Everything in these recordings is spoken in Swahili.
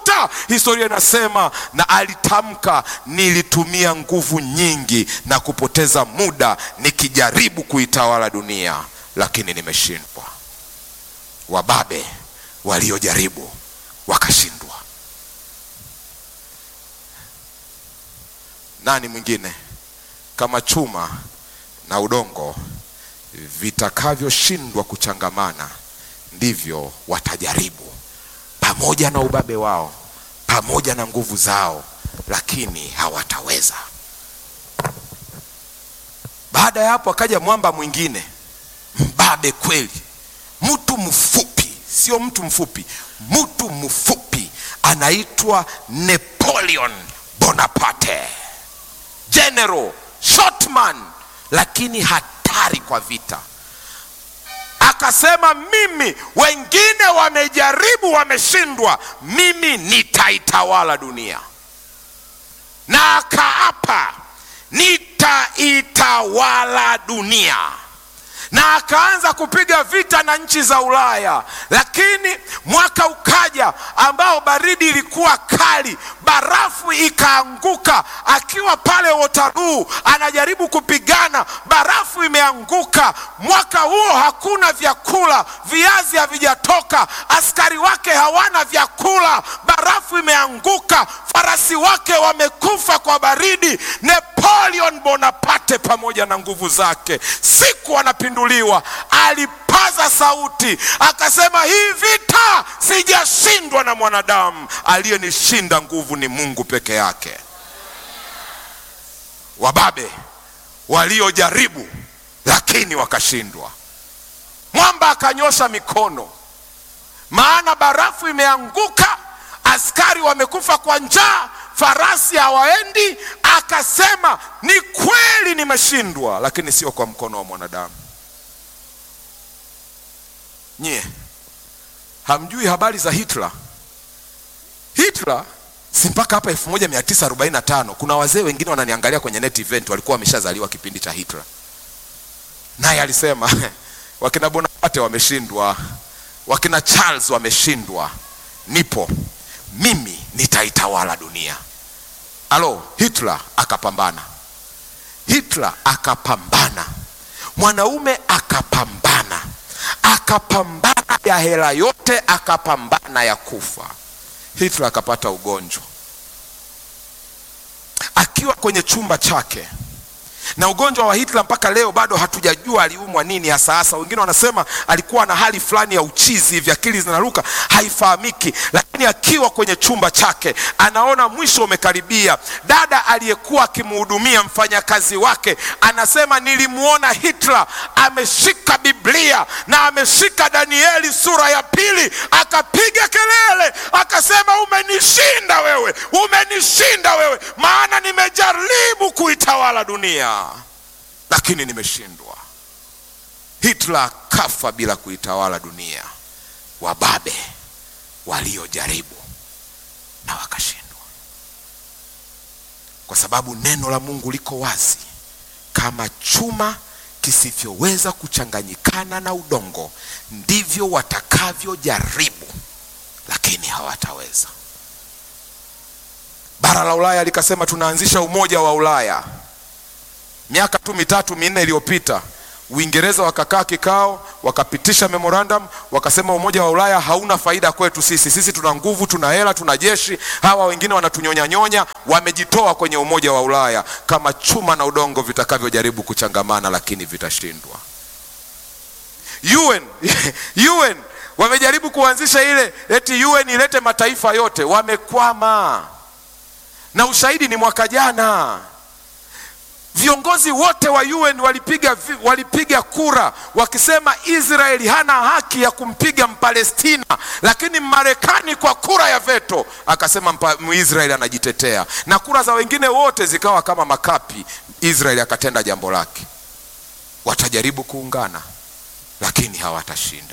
vita. Historia inasema na alitamka, nilitumia nguvu nyingi na kupoteza muda nikijaribu kuitawala dunia, lakini nimeshindwa. Wababe waliojaribu wakashindwa. Nani mwingine kama chuma na udongo vitakavyoshindwa kuchangamana, ndivyo watajaribu pamoja na ubabe wao, pamoja na nguvu zao, lakini hawataweza. Baada ya hapo, akaja mwamba mwingine mbabe kweli, mtu mfupi, sio mtu mfupi, mtu mfupi, anaitwa Napoleon Bonaparte, general shortman, lakini hatari kwa vita. Akasema, mimi wengine wamejaribu, wameshindwa, mimi nitaitawala dunia, na akaapa nitaitawala dunia na akaanza kupiga vita na nchi za Ulaya, lakini mwaka ukaja ambao baridi ilikuwa kali, barafu ikaanguka. Akiwa pale Waterloo anajaribu kupigana, barafu imeanguka. Mwaka huo hakuna vyakula, viazi havijatoka, askari wake hawana vyakula, barafu imeanguka, farasi wake wamekufa kwa baridi. Napoleon Bonaparte pamoja na nguvu zake, siku anapinduliwa, alipaza sauti akasema, hii vita sijashindwa na mwanadamu, aliyenishinda nguvu ni Mungu peke yake. Wababe waliojaribu lakini wakashindwa. Mwamba akanyosha mikono, maana barafu imeanguka, askari wamekufa kwa njaa, farasi hawaendi. Akasema, ni kweli nimeshindwa, lakini sio kwa mkono wa mwanadamu. Nyie hamjui habari za Hitler? Hitler si mpaka hapa 1945 kuna wazee wengine wananiangalia kwenye net event walikuwa wameshazaliwa kipindi cha Hitler, naye alisema wakina Bonaparte wameshindwa, wakina Charles wameshindwa, nipo mimi nitaitawala dunia. Alo, Hitler akapambana, Hitler akapambana, mwanaume akapambana, akapambana ya hela yote, akapambana ya kufa. Hitler akapata ugonjwa akiwa kwenye chumba chake, na ugonjwa wa Hitler mpaka leo bado hatujajua aliumwa nini hasa hasa. Wengine wanasema alikuwa na hali fulani ya uchizi hivi, akili zinaruka, haifahamiki. Lakini akiwa kwenye chumba chake, anaona mwisho umekaribia. Dada aliyekuwa akimhudumia mfanyakazi wake anasema, nilimwona Hitler ameshika Biblia na ameshika Danieli sura ya pili, akapiga kelele akasema, umenishinda wewe, umenishinda wewe, maana nimejaribu kuitawala dunia lakini nimeshindwa. Hitler kafa bila kuitawala dunia. Wababe waliojaribu na wakashindwa, kwa sababu neno la Mungu liko wazi, kama chuma kisivyoweza kuchanganyikana na udongo, ndivyo watakavyojaribu, lakini hawataweza. Bara la Ulaya likasema tunaanzisha umoja wa Ulaya. Miaka tu mitatu minne iliyopita Uingereza wakakaa kikao, wakapitisha memorandum, wakasema umoja wa Ulaya hauna faida kwetu sisi. Sisi tuna nguvu, tuna hela, tuna jeshi, hawa wengine wanatunyonyanyonya. Wamejitoa kwenye umoja wa Ulaya kama chuma na udongo vitakavyojaribu kuchangamana, lakini vitashindwa. UN, UN wamejaribu kuanzisha ile eti UN ilete mataifa yote, wamekwama, na ushahidi ni mwaka jana viongozi wote wa UN walipiga, walipiga kura wakisema Israeli hana haki ya kumpiga Mpalestina, lakini Marekani kwa kura ya veto akasema Mwisraeli anajitetea, na kura za wengine wote zikawa kama makapi. Israeli akatenda jambo lake. Watajaribu kuungana, lakini hawatashinda.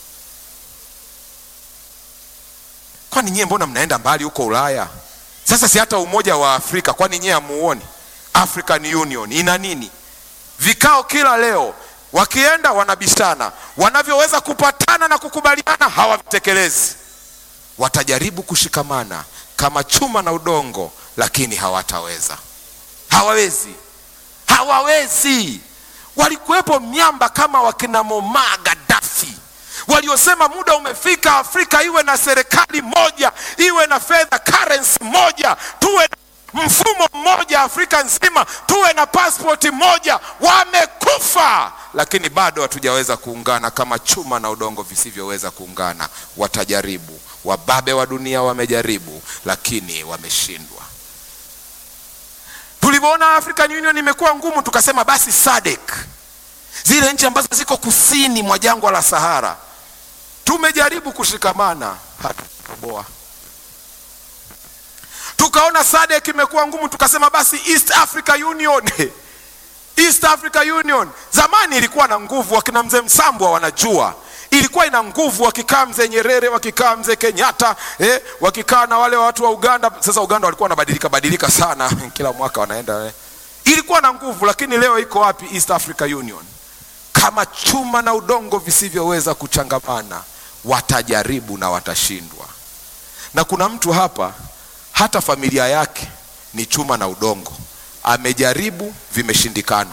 Kwani nyie mbona mnaenda mbali huko Ulaya? Sasa si hata umoja wa Afrika, kwani nyie hamuoni? African Union ina nini? Vikao kila leo, wakienda wanabishana, wanavyoweza kupatana na kukubaliana hawavitekelezi. watajaribu kushikamana kama chuma na udongo, lakini hawataweza. Hawawezi, hawawezi. Walikuwepo miamba kama wakina Muammar Gaddafi waliosema muda umefika, Afrika iwe na serikali moja, iwe na fedha currency moja, tuwe na mfumo mmoja Afrika nzima, tuwe na pasipoti moja. Wamekufa, lakini bado hatujaweza kuungana kama chuma na udongo visivyoweza kuungana. Watajaribu, wababe wa dunia wamejaribu, lakini wameshindwa. Tulivyoona African Union imekuwa ngumu, tukasema basi SADC, zile nchi ambazo ziko kusini mwa jangwa la Sahara, tumejaribu kushikamana, hatutoboa. Tukaona SADC imekuwa ngumu, tukasema basi East Africa Union East Africa Union zamani ilikuwa na nguvu, wakina mzee Msambwa wanajua ilikuwa ina nguvu, wakikaa mzee Nyerere, wakikaa mzee Kenyatta eh, wakikaa na wale watu wa Uganda. Sasa Uganda walikuwa wanabadilika badilika sana kila mwaka wanaenda eh. Ilikuwa na nguvu, lakini leo iko wapi East Africa Union? Kama chuma na udongo visivyoweza kuchangamana, watajaribu na watashindwa. Na kuna mtu hapa, hata familia yake ni chuma na udongo, amejaribu, vimeshindikana.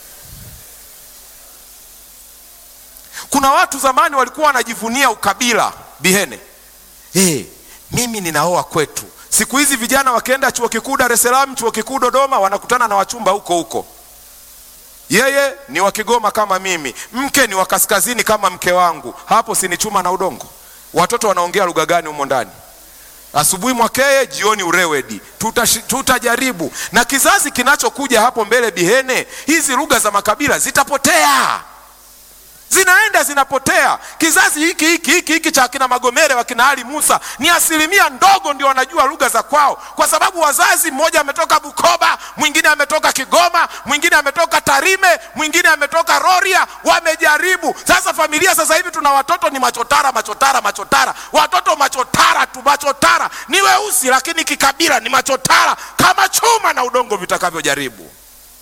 Kuna watu zamani walikuwa wanajivunia ukabila Bihene. Hey, mimi ninaoa kwetu. Siku hizi vijana wakienda chuo kikuu Dar es Salaam, chuo kikuu Dodoma, wanakutana na wachumba huko huko. Yeye ni wa Kigoma kama mimi, mke ni wa kaskazini kama mke wangu. Hapo si ni chuma na udongo? Watoto wanaongea lugha gani humo ndani? Asubuhi Mwakeye, jioni Urewedi. Tutashi- Tutajaribu, na kizazi kinachokuja hapo mbele Bihene, hizi lugha za makabila zitapotea zinaenda zinapotea. Kizazi hiki hiki hiki hiki cha kina Magomere wakina Ali Musa ni asilimia ndogo ndio wanajua lugha za kwao, kwa sababu wazazi, mmoja ametoka Bukoba, mwingine ametoka Kigoma, mwingine ametoka Tarime, mwingine ametoka Rorya. Wamejaribu sasa. Familia sasa hivi tuna watoto ni machotara, machotara, machotara, watoto machotara tu, machotara ni weusi, lakini kikabila ni machotara, kama chuma na udongo vitakavyojaribu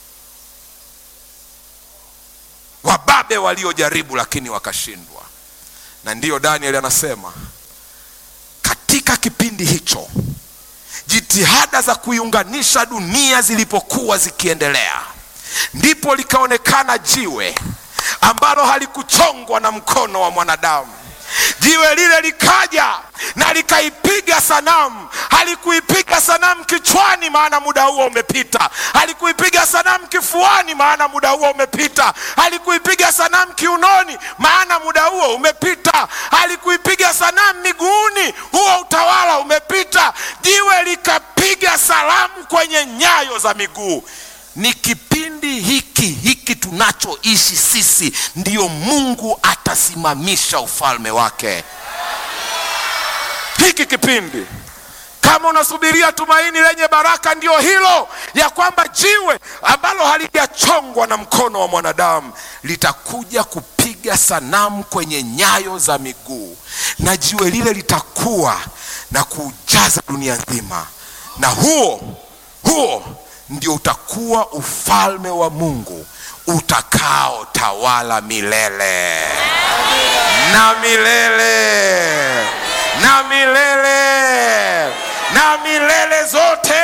wababe waliojaribu lakini wakashindwa. Na ndiyo Daniel anasema katika kipindi hicho jitihada za kuiunganisha dunia zilipokuwa zikiendelea, ndipo likaonekana jiwe ambalo halikuchongwa na mkono wa mwanadamu. Jiwe lile likaja na likaipiga sanamu. Halikuipiga sanamu kichwani, maana muda huo umepita. Halikuipiga sanamu kifuani, maana muda huo umepita. Halikuipiga sanamu kiunoni, maana muda huo umepita. Halikuipiga sanamu miguuni, huo utawala umepita. Jiwe likapiga salamu kwenye nyayo za miguu. Ni kipindi hiki hiki tunachoishi sisi, ndiyo Mungu atasimamisha ufalme wake. Hiki kipindi kama unasubiria tumaini lenye baraka, ndio hilo ya kwamba jiwe ambalo halijachongwa na mkono wa mwanadamu litakuja kupiga sanamu kwenye nyayo za miguu, na jiwe lile litakuwa na kujaza dunia nzima, na huo huo ndio utakuwa ufalme wa Mungu utakaotawala milele na milele na milele na milele zote.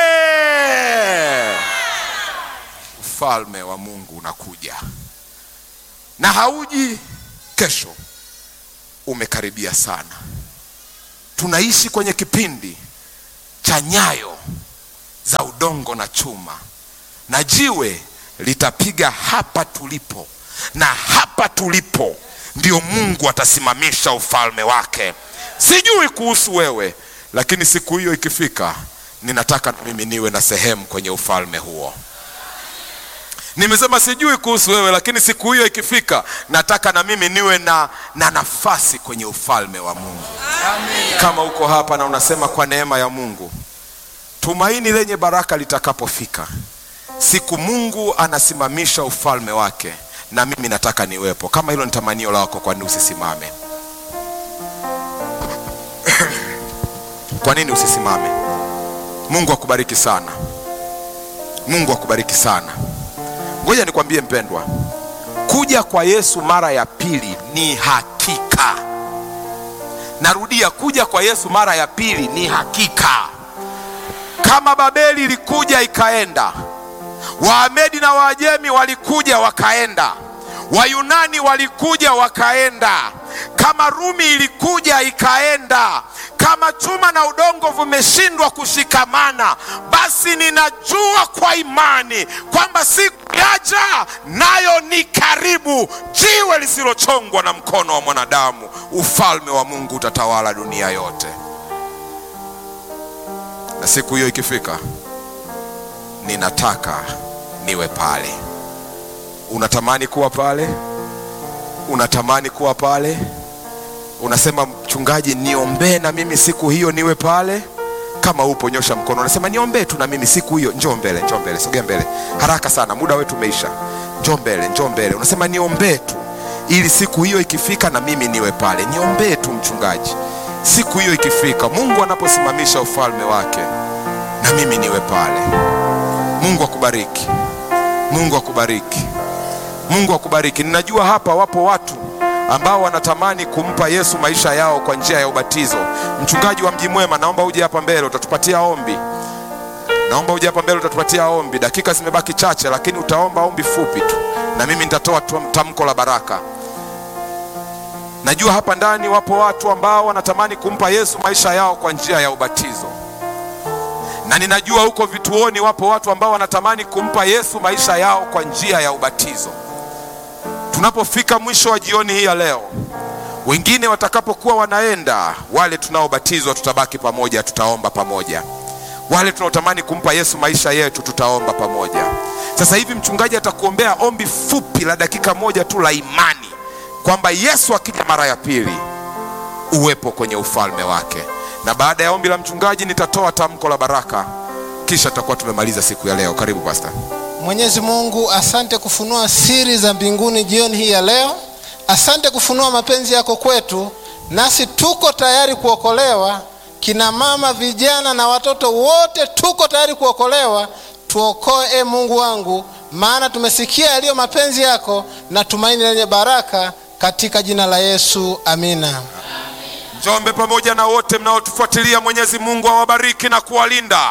Ufalme wa Mungu unakuja na hauji kesho, umekaribia sana. Tunaishi kwenye kipindi cha nyayo za udongo na chuma, na jiwe litapiga hapa tulipo, na hapa tulipo ndio Mungu atasimamisha ufalme wake. Sijui kuhusu wewe, lakini siku hiyo ikifika, ninataka na mimi niwe na sehemu kwenye ufalme huo. Nimesema sijui kuhusu wewe, lakini siku hiyo ikifika, nataka na mimi niwe na, na nafasi kwenye ufalme wa Mungu. Kama uko hapa na unasema kwa neema ya Mungu, tumaini lenye baraka litakapofika, siku Mungu anasimamisha ufalme wake, na mimi nataka niwepo. Kama hilo ni tamanio lako, kwa nini usisimame? Kwa nini usisimame? Mungu akubariki sana. Mungu akubariki sana. Ngoja nikwambie mpendwa, kuja kwa Yesu mara ya pili ni hakika, narudia kuja kwa yesu mara ya pili ni hakika kama babeli ilikuja ikaenda waamedi na waajemi walikuja wakaenda wayunani walikuja wakaenda kama rumi ilikuja ikaenda kama chuma na udongo vimeshindwa kushikamana basi ninajua kwa imani kwamba siku yaja nayo ni karibu jiwe lisilochongwa na mkono wa mwanadamu ufalme wa mungu utatawala dunia yote na siku hiyo ikifika ninataka niwe pale unatamani kuwa pale unatamani kuwa pale unasema mchungaji niombee na mimi siku hiyo niwe pale kama upo nyosha mkono unasema niombee tu na mimi siku hiyo njoo mbele njoo mbele sogea mbele haraka sana muda wetu umeisha njoo mbele njoo mbele unasema niombee tu ili siku hiyo ikifika na mimi niwe pale niombee tu mchungaji siku hiyo ikifika mungu anaposimamisha ufalme wake na mimi niwe pale mungu akubariki mungu akubariki mungu akubariki ninajua hapa wapo watu ambao wanatamani kumpa yesu maisha yao kwa njia ya ubatizo mchungaji wa mji mwema naomba uje hapa mbele utatupatia ombi naomba uje hapa mbele utatupatia ombi dakika zimebaki chache lakini utaomba ombi fupi tu na mimi nitatoa tamko la baraka najua hapa ndani wapo watu ambao wanatamani kumpa yesu maisha yao kwa njia ya ubatizo na ninajua huko vituoni wapo watu ambao wanatamani kumpa yesu maisha yao kwa njia ya ubatizo tunapofika mwisho wa jioni hii ya leo wengine watakapokuwa wanaenda wale tunaobatizwa tutabaki pamoja tutaomba pamoja wale tunaotamani kumpa yesu maisha yetu tutaomba pamoja sasa hivi mchungaji atakuombea ombi fupi la dakika moja tu la imani kwamba yesu akija mara ya pili uwepo kwenye ufalme wake na baada ya ombi la mchungaji nitatoa tamko la baraka kisha tutakuwa tumemaliza siku ya leo karibu pasta mwenyezi mungu asante kufunua siri za mbinguni jioni hii ya leo asante kufunua mapenzi yako kwetu nasi tuko tayari kuokolewa kina mama vijana na watoto wote tuko tayari kuokolewa tuokoe e mungu wangu maana tumesikia yaliyo mapenzi yako na tumaini lenye baraka katika jina la yesu amina njombe pamoja na wote mnaotufuatilia mwenyezi mungu awabariki na kuwalinda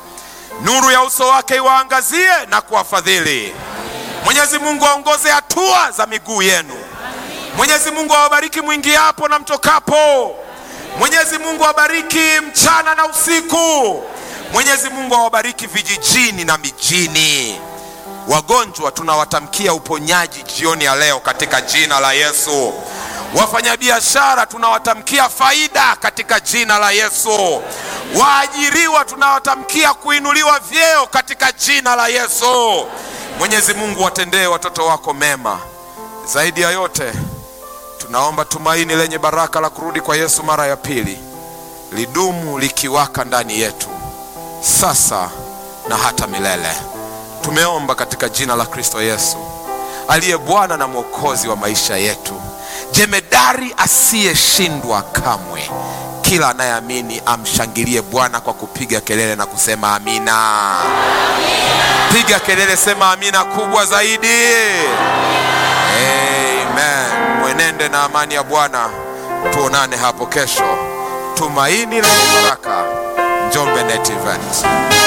nuru ya uso wake iwaangazie na kuwafadhili mwenyezi mungu aongoze hatua za miguu yenu mwenyezi mungu awabariki mwingiapo na mtokapo mwenyezi mungu awabariki mchana na usiku mwenyezi mungu awabariki vijijini na mijini wagonjwa tunawatamkia uponyaji jioni ya leo katika jina la yesu wafanyabiashara tunawatamkia faida katika jina la yesu waajiriwa tunawatamkia kuinuliwa vyeo katika jina la yesu mwenyezi mungu watendee watoto wako mema zaidi ya yote tunaomba tumaini lenye baraka la kurudi kwa yesu mara ya pili lidumu likiwaka ndani yetu sasa na hata milele tumeomba katika jina la kristo yesu aliye bwana na mwokozi wa maisha yetu jemedari asiyeshindwa kamwe kila anayeamini amshangilie bwana kwa kupiga kelele na kusema amina, piga kelele sema amina kubwa zaidi amen mwenende na amani ya bwana tuonane hapo kesho tumaini lenye baraka njombe net event